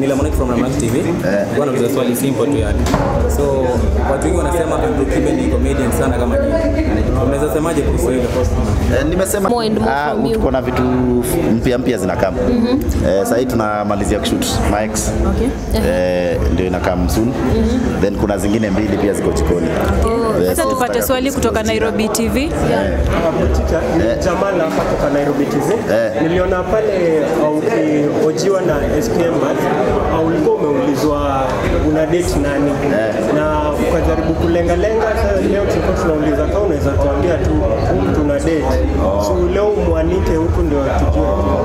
ni Lemonic from Ramak TV. Eh. Bwana uliza swali simple tu yani. So watu wengi wanasema Andrew Kibe ni comedian sana kama nyinyi. Unaweza semaje kuhusu hilo? Eh, nimesema More and more ah, from you. tuko na vitu mpya mpya zinakam eh, sahii tunamalizia kushoot Mike's eh, ndio inakam soon then kuna zingine mbili pia ziko jikoni Yes, Sasa tupate tutaka swali kutoka kuzungumzia. Nairobi TV. Butita, ni Jamal hapa kutoka Nairobi TV. Eh. Niliona pale uh, ukiojiwa na SPM uh, ulikuwa umeulizwa una date nani na ukajaribu kulengalenga. Sasa leo tulikuwa tunauliza kama unaweza tuambia tu huyu mtu una date, so leo umwanike huku ndio tujue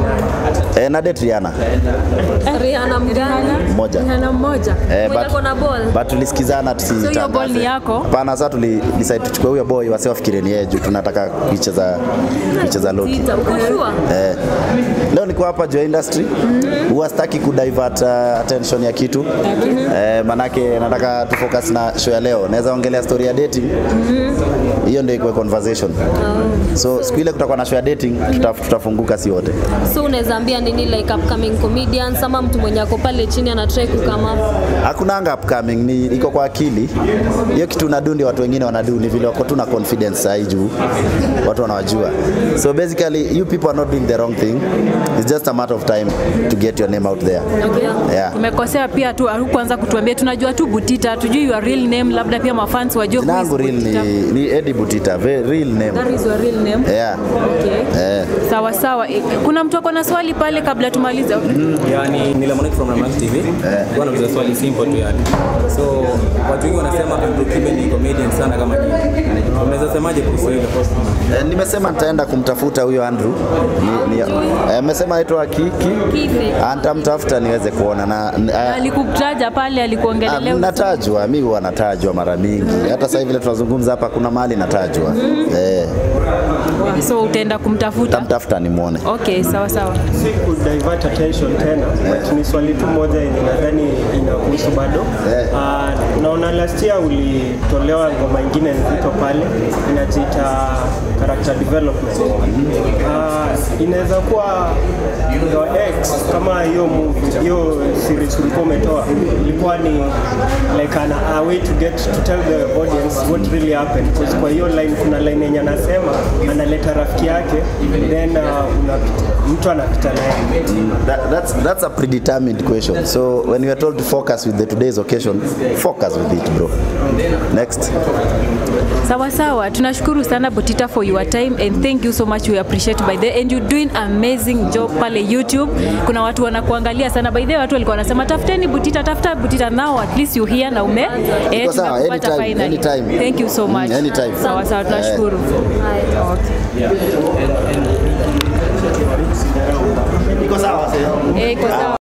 eh, na date Rihanna Rihanna mgani? Mmoja. Rihanna mmoja. Eh, Mwenye but- ako na ball. but tulisikizana tusitangaze. hiyo ball ni yako? Hapana, sasa tuli decide tuchukue huyo boy wasi wafikire ni yeye juu tunataka kuicheza kuicheza Loki. Tita, uko sure? Eh, leo niko hapa juu ya industry huwa sitaki kudivert uh, attention ya kitu eh, manake nataka tufocus na show ya leo. Naweza ongelea story ya dating hiyo ndio ikuwe conversation. So siku ile kutakuwa na show ya dating tuta, tutafunguka si wote. So unaweza ambia nini like upcoming comedians ama mtu mwenye ako pale chini ana try kukama Hakunanga upcoming, ni iko kwa akili. Hiyo kitu unadu ndio watu wengine wanadu, ni vile wako tu na confidence sahi juu watu wanawajua. So basically you people are not doing the wrong thing. It's just a matter of time to get your name out there. Yeah. Umekosea pia tu kuanza kutuambia, tunajua tu Butita, tujui your real name, labda pia mafans wajue Jina who is yangu real Butita. ni, ni Eddie Butita, very real name. That is your real name. Yeah. Okay. Eh. Sawa sawa. Eh, Kuna mtu ako na swali pale kabla tumalize? Yani ni Lemonic from Ramak TV. Bwana uliza swali simple tu yani. So watu wengi wanasema Andrew Kibe ni comedian sana kama nyinyi. Unaweza semaje kuhusu hilo? Eh, nimesema nitaenda kumtafuta huyo Andrew. Ni, ni, eh, amesema anaitwa Kiki. Kife. Nitamtafuta niweze kuona na eh, Alikutaja pale, Ah, alikuongelelea. natajwa mi huwa natajwa mara mingi hata sasa hivi vile tunazungumza hapa kuna mahali natajwa eh, So utaenda kumtafuta? tamtafuta nimwone Okay, sawa sawa. si ku divert attention tena but ni swali tu moja yenye nadhani inakuhusu bado Eh. Ah, naona last year ulitolewa ngoma ingine nzito pale inajiita character development Ah, inaweza kuwa your ex kama hiyo movie hiyo series ulikuwa umetoa ilikuwa ni like an, a way to get to tell the audience what really happened because kwa hiyo line kuna line yenye anasema analeta rafiki yake then uh, unapita, mtu anapita naye That, that's, that's a predetermined question so when you are told to focus with the today's occasion focus with it bro next Sawa sawa, tunashukuru sana Butita for your time and thank you so much we appreciate by the and you doing amazing job pale YouTube. Kuna watu wanakuangalia sana by the way, watu walikuwa wanasema tafuteni Butita, tafuta Butita now at least you here na ume eh, Iko sawa, tumekupata anytime, finally. anytime. Thank you so Mm, much. anytime. Sawa sawa, tunashukuru. Okay.